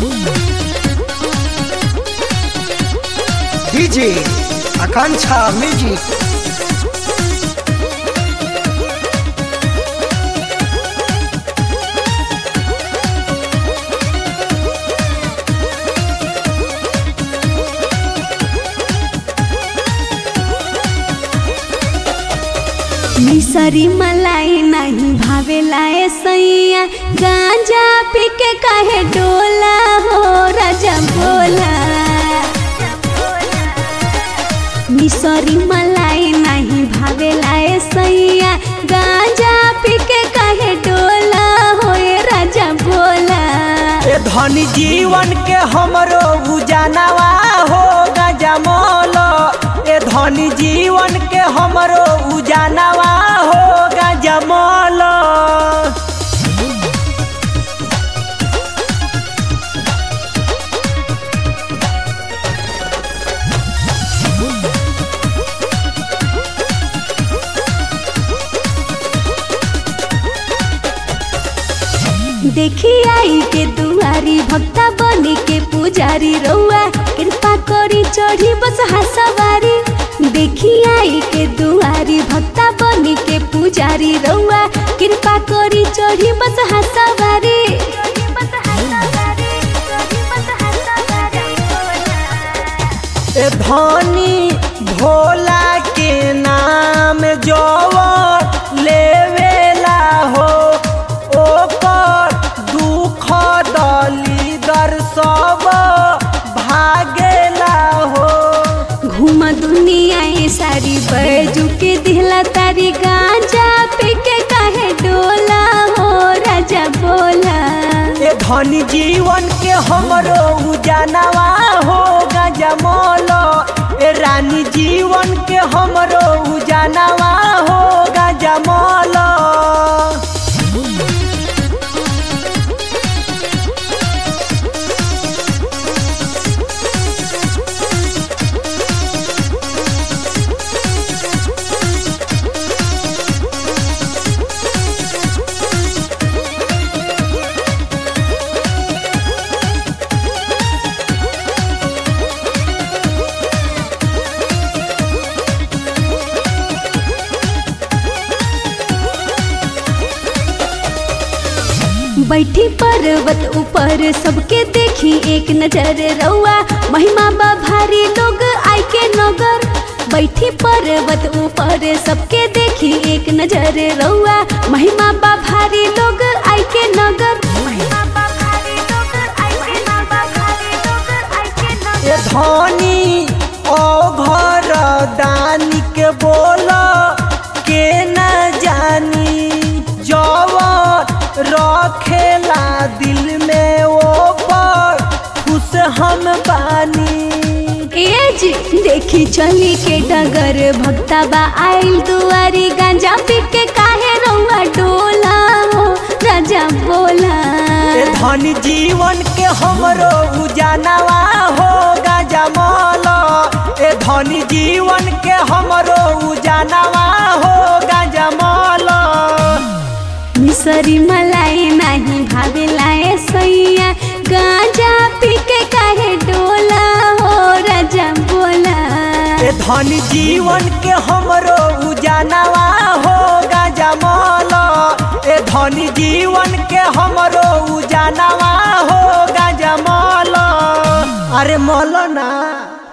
DJ आकांक्षा music मिसरी मलाई नहीं भावेला ए सैया गांजा पी के काहे डोला हो राजा बोला मिसरी मलाई नहीं भावेला ए सैया गांजा पी के काहे डोला हो ए राजा बोला ए धनी जीवन के हमरो उजानवा हो गजमल ए धनी जीवन के हमरो उजानवा हो गजमल देखी आई के दुआरी भक्ता बनी के पुजारी रउआ कृपा करी चढ़ी बस हसवारी देखी आई के दुआरी भक्ता बनी के पुजारी रउआ कृपा करी चढ़ी बस हसवारी ए धनी भोला के नाम जो लेवेला हो ओकर दुख दलीदर सब भागेला हो घूम दुनिया ये सारी बैजू के दिहला तारी गांजा पी के काहे डोला हो राजा बोला ए धनी जीवन के हमरो उजानवा हो गजमल ए रानी जीवन के हमरो उजानवा हो गजमल बैठी पर्वत ऊपर सबके देखी एक नजर रउआ महिमा बा भारी लोग आई के नगर बैठी पर्वत ऊपर सबके देखी एक नजर रउआ महिमा बा भारी लोग आई के नगर ए धनी ओ घर दानी के बोल के न जानी जवन रखेला दिल में वो पर खुश हम बानी एज देखी चली के डगर भक्ता बा आइल दुआरी गांजा पी के काहे रउआ डोला हो राजा बोला ए धनी जीवन के हमरो उजानवा हो गजमल ए धनी जीवन के हमरो उजानवा हो गजमल मिसरी मलाई नाही भावेला ए सैया गांजा पी के काहे डोला हो राजा बोला ए धनी जीवन के हमरो उजानवा हो गजमल ए धनी जीवन के हमरो उजानवा हो गजमल अरे मौलाना